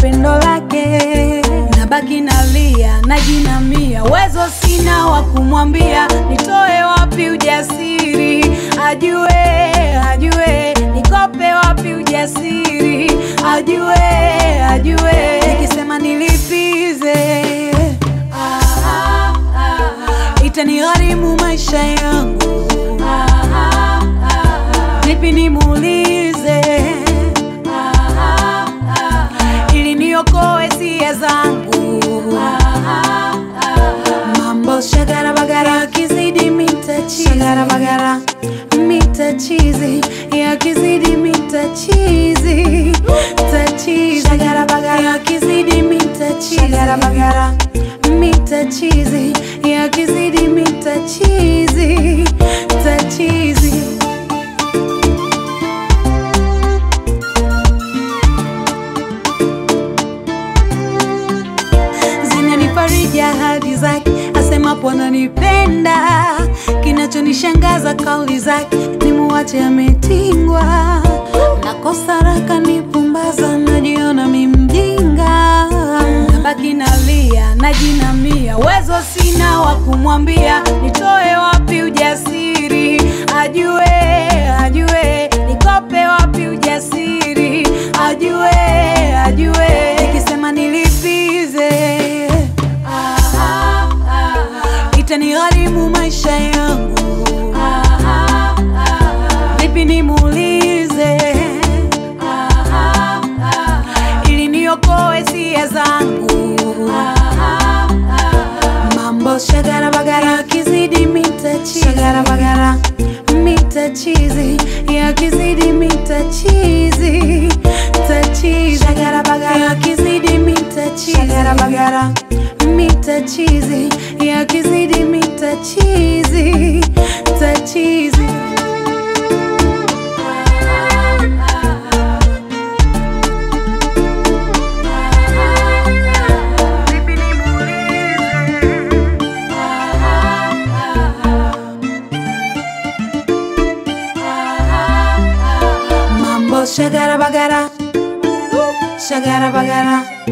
pendo lake, nabaki nalia, najinamia, uwezo sina wa kumwambia, nitoe wapi ujasiri, ajue ajue, nikope wapi ujasiri, ajue ajue, nikisema nilipize itanigharimu maisha yangu, vipi nimuulize ili niokoe sia zangu. Mambo shagara bagara yakizidi mitachizi, shagara bagara mitachizi yakizidi mitachizi, tachizi shagara bagara yakizidi mitachizi, shagara bagara mitachizi yakizidi mitachizi, tachizi zinanifariji ahadi zake, asemapo ananipenda. Kinachonishangaza kauli zake, nimuache ametingwa. Nakosa raka nipumbaza, najiona mi mjinga, nabaki nalia, najinamia, uwezo sina wa kumwambia, nitoe wapi ujasiri, ajue ajue, nikope wapi ujasiri, ajue ajue, nikisema nilipize itanigharimu maisha yangu, vipi nimuulize ili niokoe sia zangu. Mambo shagara bagara yakizidi mitachizi, shagara bagara mitachizi yakizidi mitachizi, tachizi shagara bagara yakizidi mitachizi, shagara bagara mitachizi yakizidi mitachizi, tachizi Mambo shagara bagara, shagara bagara.